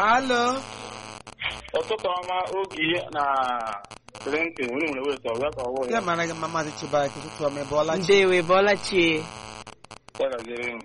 alo ụtụtụ ọma oge na Clinton unu nwere weta ọgwa ka ọwụ ya ya mara gị mma maazị Chibarike ụtụtụ ọma ebe ọla chi ndewe bọla chie kwagaziri m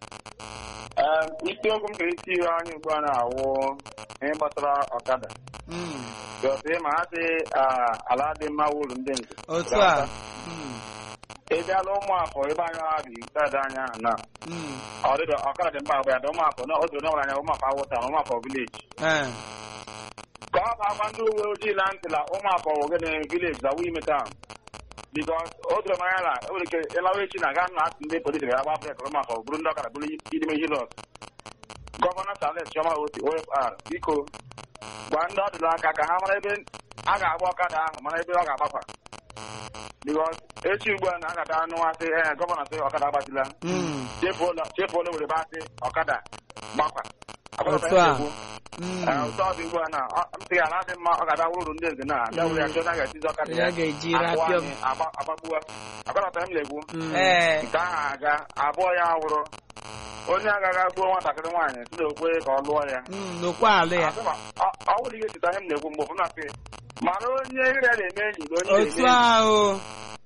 Ee, isiokwu m chọrọ iti ihe anyị ugbu a na-awụ ihe gbasara ọkada Mm, gọsị ma ha dị ah, ala dị mma wuru ndị nze otu a Mm, ị bịala ụmụafọ ebe anyị ha bi sada anya na mm, ọdịdọ ọkada dị mma agba ya dị ụmụafọ na otu n'ọbụla anya ụmụafọ awụta na ụmụafọ vileji eh, ka ọ ga-agba ndị uwe ojii na ntị na ụmụafọ wogene vileji na wime taụn bikos o doro m anya na e nwere ike ịlawa echi na gaa na asị ndị polisi ga-agba brek ụmụafọ bụrụ ndị ọkara bụrụ idime hilọs gọvanọ Charles Chioma Oti OFR biko gwa ndị ọ dịla aka ka ha mara ebe a ga-agba ọkada ahụ mara ebe ọ ga-agbakwa bikos echi ugbu a na agada anụ asị ee gọvanọ sị ọkada agbatila mm, chefuola were basị ọkada gbakwa Otu a. mm. Ee, ụtọ ọ dị ugbu a na ọ- m sị ya na adị mma ọ ga-abịa wụrụ ndị nze na abịa wụrụ ya chọọ na ga-etizi ọkada ya ga-eji akpụ rapịọm anyị, agba- agbagbuwa akọrọta m na-egwu ee nke ahụ aga abụọ ya wụrụ onye agaghị gbuo nwatakịrị nwaanyị si na okwe ka ọ lụọ ya mm, n'okwe alụ ya Asị ma, ọ ọ nwere ihe cheta ihe m na-ekwu mgbe ụfọdụ na-asị mara onye ire na-eme enyi na onye otu na-eme enyi ahụ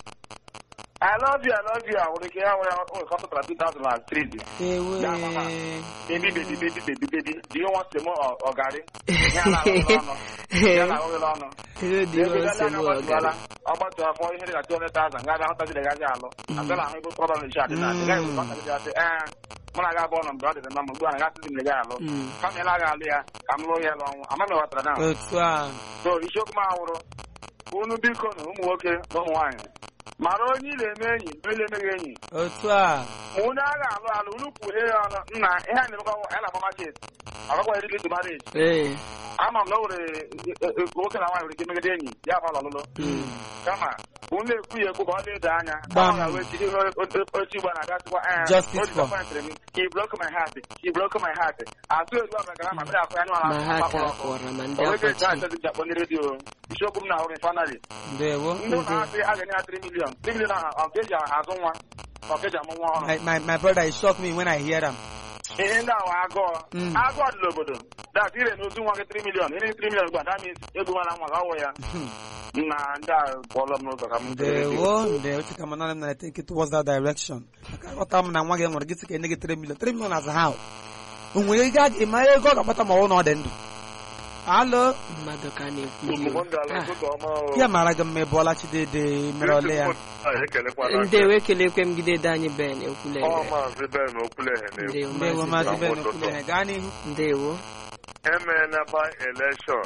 I love you, I love you, nwere ike ya nwere onwe kọpụtara 2003 ewe baby baby baby baby baby do you want some more or garri ya na ahụghịla ọnụ ya na ahụghịla ọnụ ihe dị ebe nsogbu anya ọgara ọgbatụala ọgbatu afọ ihe dị na 200,000 ga ahụtazi gazi alụ abịala ahụ ebe problem na chat na adị gaghị ekwe ọkadị asị ee mụ na aga abụọ nọ mgbe ọ dịdị na mma ugbu a na gasịzi m ga alụ Mm. kama ịla aga alụ ya ka m lụọ ya n'ọnwụ ama m ghọtara na otu a so isiokwu m awụrụ unu biko na ụmụ nwoke na ụmụ nwaanyị mara onye ị na-eme enyi na onye na-emeghị enyi otu a ma unu agha alụ alụ unu kwuhie ya ọnụ nna ihe a na-emekwa ya na agbamachit ọgakwa eriri to marriage ee ama m na o nwere e- e- e- nwoke na nwaanyị nwere ike megide enyi ya bụ ọlụlụ kama unu na-ekwu ya ekwu ka ọ na-edo anya Gbam. ọ ga-wee jiri ihe oche igbo na-agasịkwa ee Justice o for- disappointed me he broke my heart he broke my heart atụ egwu a megara ma bịa akụ ya ma ha n'ụlọ ka akpọrọ ma ndị onweke eji akwachi achọzi ji akpọ ndị redio isiokwu m na-ahụrụ fanali ndewo ndị ụlọ ha sị a ga-enye ha 3 million 3 million ahụ ọ ga-eji azụ nwa ọ ga-eji amụ nwa ọrụ my, my, my brother is shock me when I hear them ihe ndị ahụ agụọ Mm. agụọ dị n'obodo dat ire na ozu nwa gị 3 million ire 3 million gba that means egbumala nwa gị ọwụ ya na ndị a kpọọlọ m n'ụzọ ka m ndewo ndewo chika m nana m na take it towards that direction maka aghọta m na nwa gị nwere gị sị ka enye gị 3 million 3 million as how o nwere ego a ga-eme ego ọ ga-akpata ma ọ na ọ dị ndụ alo mmadụ ka na-ekwu Ah, ya mara gị mma ebe ọla chidede mere ole ya ndewe kelekwe m gidede anyị ben ekwule Ọ maazị Ben Okwuleghe na-ekwu ndewo maazị Ka ben ụtụtụ. okwuleghe gaa n'ihu ndewo emeela by election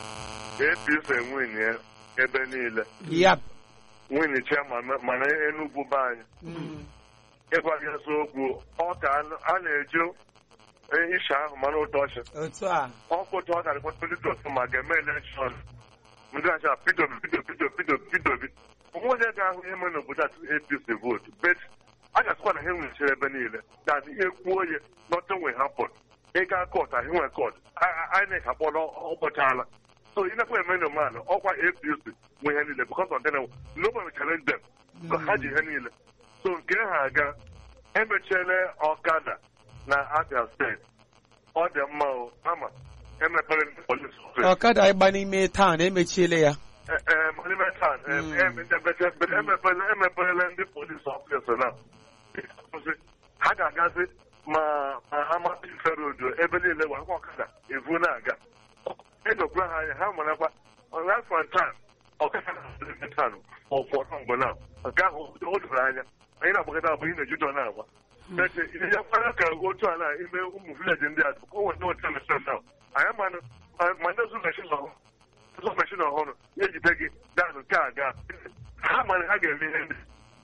APC nwunye ebe niile yap nwunye chairman mana Enugu be anyị Mm. ịgwa gị eziokwu ọ ka a- a na-eju isha ahụ mana ụtọ ọchị otu a ọkpụtụ ọ gara politos ma ga-eme elekshọn ndị acha pido pido pido pido pido bi onwe onye ga-ahụ ihe mere n'obodo a tupu APC votu bet a ga-asịkwa na ha nwechara ebe niile that ihe kwuo ya nothing will happen ịga kọt ahụ nwe kọt INEC akpọrọ ụbọchị so ị nakwa eme nomanụ ọkwa APC nwe ihe niile because of them nobody challenge them so ha ji ihe niile so nke ha aga emechiela ọkada na Abia steeti ọ dị mma o ama emepere ndị polis ọfịs ọkada ịgba n'ime taụn emechiele ya monumental Mm. emepere emeperela ndị polis ọfịs na ha ga-agazi ma ma amadi ferodo ebe niile wa akwa ọkada evu na-aga edokwara ha anya ha marakwa right from time ọkada na-tan ụfọdụ mgbe na nke ahụ o doro anya anyị na-agbakọta abụ ihe na-ejudo na-agwa Mete ihe ya kwara ka otu ala ime ụmụ vileji ndị a ka o nweta otu mesịn na anyị manụ ma ndị zụ meshin ọhụrụ zụ meshin ọhụrụ ya ejide gị danụ nke a gaa ha mara ha ga-eme ihe ndị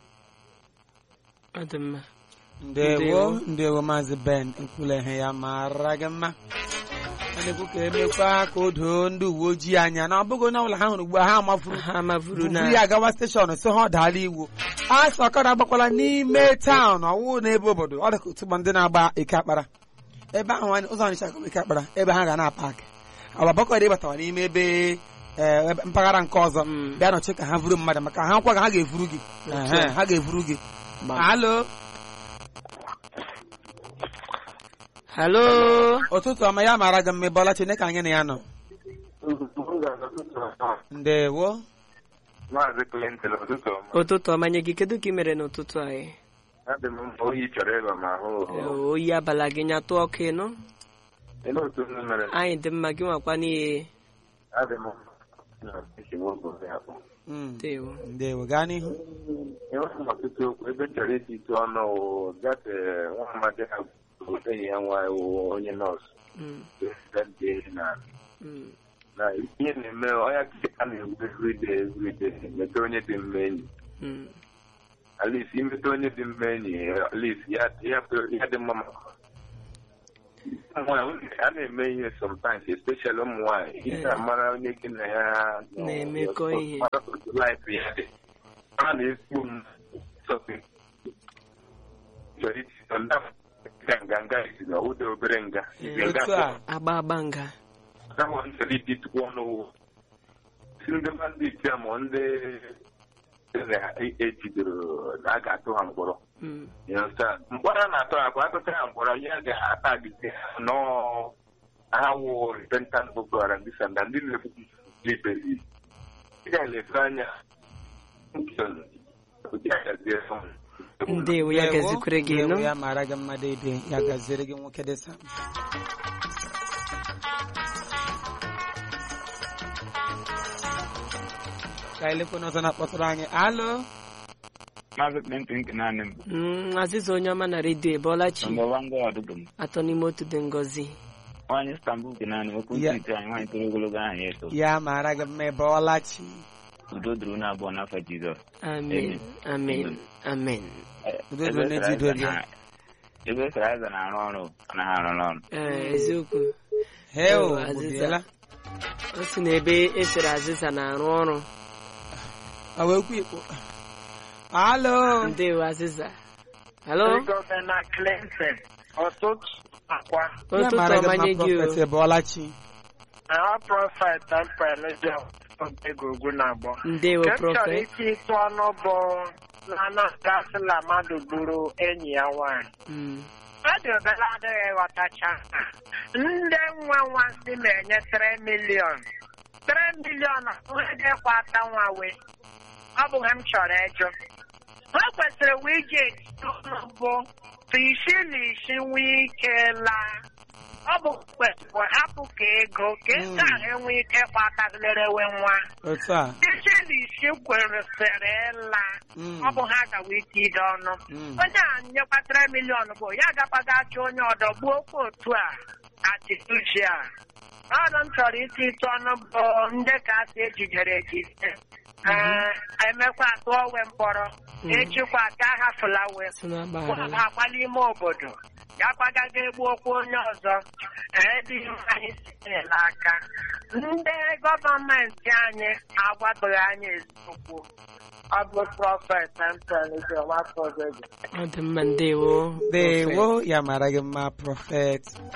ọ dị mma ndewo Ndewo. ndewo maazị ben ekwuleghe ya mara gị mma a na-ekwu ka emekwa ka o doo ndị uwe ojii anya na ọ bụghị onye ọbụla ha hụrụ ugbu a ha amafuru ha mavuru na buru ya gawa steshọn si ha ọ daala iwu a sị ọkada agbakwala n'ime taụn ọwụ n'ebe obodo ọ dị ka otu ndị na-agba eke akpara ebe ahụ anyị- ụzọ ọnịcha eke akpara ebe ha ga na-apakị agbabakọrọ ịbatawa n'ime ebe eh, ebe- mpaghara nke ọzọ Mm. bịa nọchi ka ha vuru mmadụ maka ha nkwa ga ha ga-evuru gị Otu Ehe, a. ha ga-evuru gị Gbam. alo halo ụtụtụ ọma ya mara gị mma ịbọla chineke anyị na ya nọ ndewo Maazị Clinton ụtụtụ ọma. ụtụtụ ọma nye gị kedu ka ị mere n'ụtụtụ anyị Adị m mma oyi chọrọ ịba ma ahụ Ee, oyi abala gị nyatụ ọkụ ịnụ Ele otu m mere anyị dị mma gị nwakwa n'ihe adị m mma na nsogbu obodo ya kpọ. Mm, ndewo ndewo gaa n'ihu enweghị m ọtụtụ okwu ebe m chọrọ iti ịtụ ọnụ wụ gate nwa amadi ha bụ enyi ya nwaanyị wụ onye nọọsụ Mm, dị na mm, na ihe na-eme ọya a na-egbu everyday everyday mete onye dị mma enyi mm. at least imete onye dị mma enyi at least ya ya ya dị mma maka nwaanyị a na-eme ihe sometimes especially ụmụ nwaanyị ihe a mara onye gị na ya nọ, Na-emekọ ihe. mara otu life ya dị a na-ekwu m something chọrọ iti sọ ndị nga nga nga isi na ụda obere nga Isi nga otu a agba agba nga Kama chọrọ iti tukwu ọnụ wụ si ndị bandit ya ma ndị ejidere na a ga-atụ ha mkpọrọ Mm, You understand? mkpọrọ a na-atọ akwa atụta ya mkpọrọ ya ga-ata gịzi nọọ ha wụ repentant boko haram ndị sanda ndị na-ebu liberi ị ga-elefe anya ndewo ya Ndewo, gazikwere gị ndewo, nụ ya mara gị mma deede ya gaziere gị nwoke dị sam ka elekwe n'ọzọ na-akpọtụrụ anyị alo Maazị Clinton nke naanị m. Mm, aziza onye ọma na redio ebọlachi Nọmba wan gọ ọdụdụ m. atọ n'ime otu dị ngọzi Nwaanyị Istanbul nke naanị m. Okwu Ya. ntị anyị nwaanyị toro ogologo aha ya eto. ya mara gị mma ebe ọlachi Udo duru na abụọ n'afọ Jizọs. amen amen amen Udo dịrị n'ezi udo gị. Ebe Saraịza na-arụ ọrụ ọ naghị arụ n'ọrụ. Ee, eziokwu heo Oh, Aziza. gbubiela o si n'ebe esere azịza na-arụ ọrụ ọ wee kwu ikpo alo ndewo azịza halo Gọvanọ Clinton ọtụtụ akwa ya ụtụtụ mara gị ọma mma nye gị prọfet o ebe ọlachi aha prọfet mpelejọ ogegogwu na-agbọ ndewo nke m chọrọ prọfet iti ịtụ ọnụ bụ na anagasịla mmadụ gburu enyi ya nwaanyị Mm, mmadụ obere adịghị ghọtacha ha. ndị nwa nwansị na-enye 3 milion 3 milion dịkwata nwa wee ọ bụ ha m chọrọ ịjụ ha kwesịrị wee iji etiti ọnụ bụ tụ isi na isi nwee ike laa ọ bụ kwesịrị hapụ ka ego ka ego ahụ enwee ike kpatagịrịwe nwa otu a isi na isi kwesịrị ịla Mm. ọ bụ ha gawa ike ide ọnụ Mm. onye a nyekwatara miliọn bụ ya gakwaga achọ onye ọdọ gbuo okwu otu a atituji a ọnụ m chọrọ iti ịtụ ọnụ bụ ndị ka asị ejidere ejide Ee, emekwa atụọ we mkpọrọ echikwa ka ha fụlawe si na-agbaghara agbala ime obodo ya kwagaga egbu okwu onye ọzọ ebe ihe anyị sinyela aka ndị gọọmenti anyị agwabeghị anyị eziokwu ọ bụ prọfet mpelụzọ nwafọ ọ dị mma ndewo ndewo ya mara gị mma prọfet